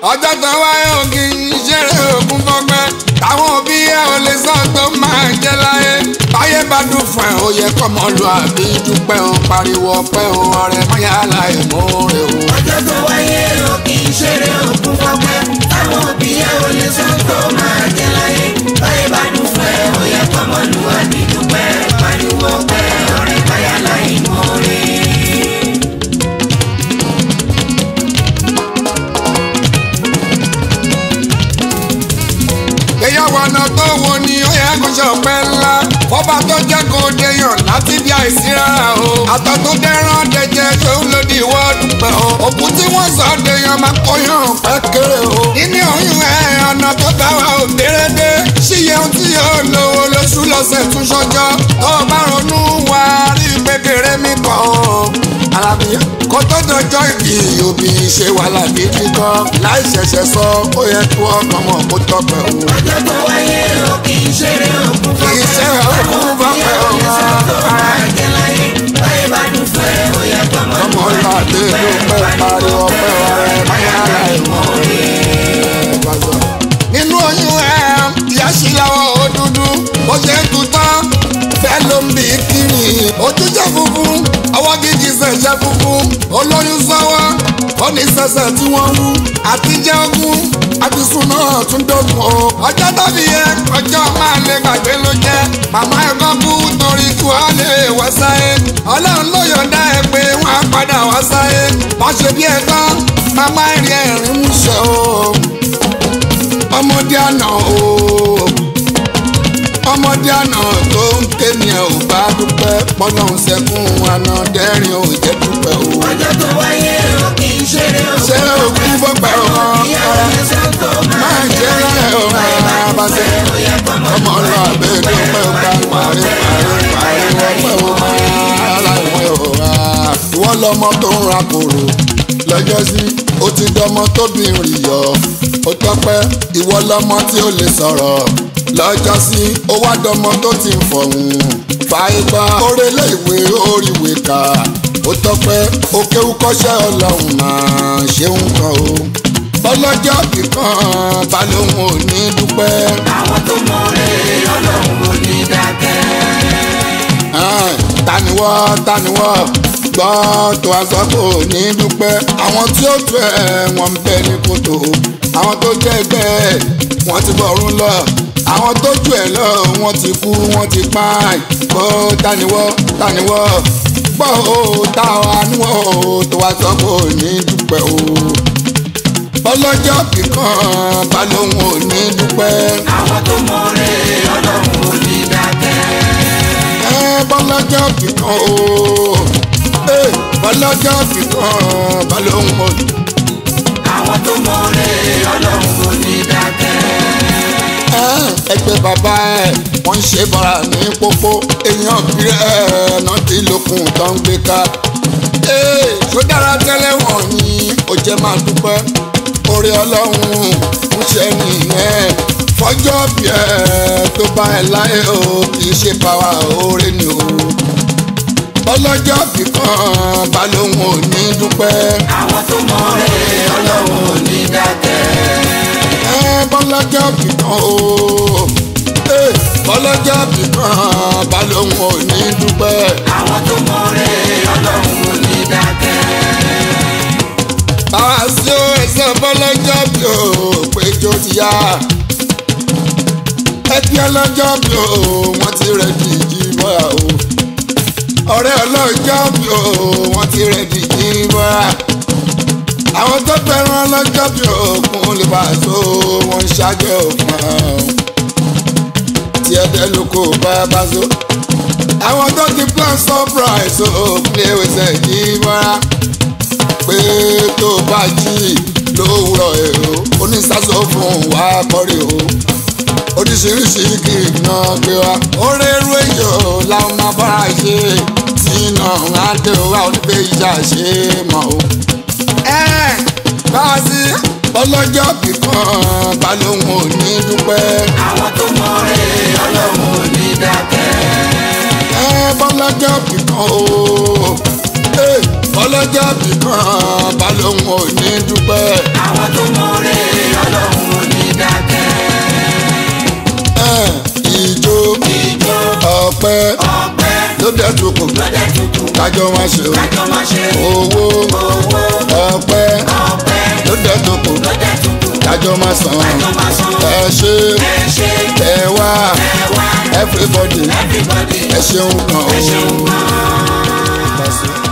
ọjọ́ tó wáyé ògì ìṣeré ògùn fọgbẹ́ táwọn òbí ẹ ò lè sọ tó máa jẹ láyé báyé bá dùn fún ẹ ó yẹ kọ́mọ lu àbí dúpẹ́ o pariwo ọpẹ́ o ọ̀rẹ́ mọ́yá láì mọ́re o. ọjọ́ tó wáyé o kì í ṣeré òkun fọ́pẹ́ táwọn òbí ẹ ò lè sọ tó máa jẹ láyé báyé bá dùn fún ẹ ó yẹ kọ́mọ lu àbí dúpẹ́ pariwo ọpẹ́ ọ̀rẹ́ káyà láì mọ́re. ìgbéyàwó ọ̀nà tó wo ni ó yẹ kó ṣe ọpẹ́ ńlá fọba tó jẹ́ kó deyàn láti bí àìsí rárá o àtọ̀ tó dẹ́rán dẹjẹ tó ń lòdì ìwọ́ dúpẹ́ o òkú tí wọ́n sọ deyàn máa kóyàn pẹ́ kéré o nínú oyún ẹ̀ ọ̀nà tó bá wa ò dérédé ṣíyẹ ohun tí yóò lówó lóṣù lọ́sẹ̀ tún ṣọjọ́ tó o bá ronú wá rí gbẹgẹrẹ mi kọ́ o alábí kó tó dọjọ́ ìbí òbí ṣe wàhálà gidi gan láì ṣẹ̀ṣẹ̀ sọ ó yẹ kí wọ́n kàn mọ̀ kó tọpẹ́ o. ọjọ́ tó wáyé o kì í ṣeré òkun fọ́pẹ́ Iṣẹ́ òkun fọ́pẹ́ o. máa jẹ láyé báyé bá dùn fún ẹ ó yẹ kọ́mọ lu ọmọ ńlá àbí dé ló dúpẹ́ pẹ́ pariwo ọpẹ́ ọ̀rẹ́ káyà láì mọ́re. nínú oyún ẹ ìyá sí lọ́wọ́ ó dúdú ó ṣe ń tutọ́ bẹ́ẹ̀ ló ń bí kiri ojú jẹ́ funfun ọwọ́ gígì ṣẹ̀ṣẹ̀ funfun olóyún sọ́wọ́ ó ní sẹ̀sẹ̀ tí wọ́n wú àtijọ́ ogún àtisùn náà tún dógún o ọjọ́ tàbí yẹ ọjọ́ máa lè gbàgbé ló jẹ́ màmá ẹ̀kọ́ kú torí kí wọ́n lè wá sáyé ọlọ́run ló yọ̀ǹda ẹ pé wọ́n á padà wá sáyé wọ́n ṣe bí ẹ̀ tán màmá ẹ̀rín ẹ̀rín mú ṣe o ọmọdé àná o ọmọdé àná tó ń ké ni ẹ ò bá dúpẹ́ pọ́nlọ́hún sẹ́kún àná dẹ́rìn ò jẹ́ dúpẹ́ o. ọjọ́ tó wáyé o kì í ṣeré òkun ṣé òkú fọ́pẹ́ o máa ń jẹ́ ẹ̀ o máa bá ṣe ọmọ ọlọ́ àbẹ́ dúpẹ́ o bá parí parí parí wọ́pẹ́ o máa láìwẹ́ o. ìwọ lọmọ tó ń ra kòrò lọ́jọ́ sí ó ti dọmọ tóbi rìn yọ ó tọ́pẹ́ ìwọ lọmọ tí ó lè sọ̀rọ̀ lọ́jọ́ sí ó wá dọmọ tó ti ń fọ̀hún fàìgbà orélé ìwé oríwé kà ó tọ́pẹ́ ó kéwú kọ́ṣẹ́ ọlọ́run máa ṣeun kan o bọ́lọ́jọ́ kíkan balóhùn ò ní dúpẹ́ àwọn tó mọ rere ọlọ́run ò ní dákẹ́. ẹ̀ẹ́n, taniwọ́ taniwọ́ gbọ́ tó a sọ kò ní dúpẹ́ àwọn tí ó tu ẹ̀ wọ́n ń bẹ ní kòtò àwọn tó jẹ́ ẹgbẹ́ ẹ̀ wọ́n ti bọ̀rún lọ àwọn tó jù ẹ̀ lọ wọ́n ti kú wọ́n ti pààyàn gbọ́ taniwọ́ taniwọ́ gbọ́ ó táwa níwọ̀ ó tó a sọ kò ní dúpẹ́ o bọ́lọ́jọ́ kíkan balóhùn ò ní dúpẹ́. àwọn tó mọ rere ọlọ́run ò ní dákẹ́. ẹ bọ́lọ́jọ́ kíkan o ẹ bọ́lọ́jọ́ kíkan balóhùn ò ní. àwọn tó mọ rere ọlọ́run ò ní dákẹ́. ẹ ẹgbẹ́ bàbá ẹ wọ́n ń ṣe bọ́ra ní pópó èèyàn bí ẹ náà ti lókun tó ń gbé ká. ee tó dára tẹ́lẹ̀ wọ̀nyí ó jẹ́ máa dúpẹ́ orí ọlọ́run ń ṣe nìyẹn fọjọ́ bí ẹ tó bá ẹ láyé o kì í ṣe báwa oore ni o ọlọ́jọ́ kíkan balóhùn ò ní dúpẹ́. àwọn tó mọ rere ọlọ́run ò ní dákẹ́. ẹ bọ́lọ́jọ́ kíkan o ẹ bọ́lọ́jọ́ kíkan balóhùn ò ní dúpẹ́. àwọn tó mọ rere ọlọ́run ò ní dákẹ́. báwa sí o ẹsẹ̀ bọ́lọ́jọ́ bí o péjọ ti yá. ẹbí ọlọ́jọ́ bí o wọ́n ti rẹ̀ di ìjìbọ̀ra o. ọ̀rẹ́ ọlọ́jọ́ bí o wọ́n ti rẹ̀ di ìjìbọ̀ra. àwọn tó fẹ́ràn ọlọ́jọ́ bí òkun lè bá a so wọ́n ń ṣáájú òfin tí ẹ̀dẹ́ ló kó bá bá so. àwọn tó ti plan surprise o play with ẹ̀ ìjìbọ̀ra pé tó bá jí lówùrọ̀ èrò onísàsọ fún wa kọrí o oríṣiríṣi kì í ná gbé wa orí eru èyàn làwọn máa bára ṣe tí iná á dé wa onígbé ìjà ṣe mọ́ o. ẹ bá a sí ọlọ́jọ́ kíkan balóhùn ò ní dúpẹ́. àwọn tó mọ rere ọlọ́run ò ní dákẹ́. ẹ bọ́lọ́jọ́ kíkan o ẹ ọlọ́jà bìkan balóhùn ò ní dúpẹ́. àwọn tó mọ̀ọ́rẹ́ ọlọ́run ò ní dákẹ́. Ẹ̀, ìjó ìjó ọ̀pẹ ọpẹ́ ló dẹ̀ tukùn lọ́dẹ tuntun kájọ máa ṣe o. kájọ máa ṣe owó owó ọ̀pẹ ọpẹ́ ló dẹ̀ tukùn lọ́dẹ tuntun kájọ máa san. kájọ máa san. ẹ ṣe ẹ ṣe ẹ wá ẹ wá everybody everybody ẹ ṣeun kan o. ẹ ṣeun gan-an.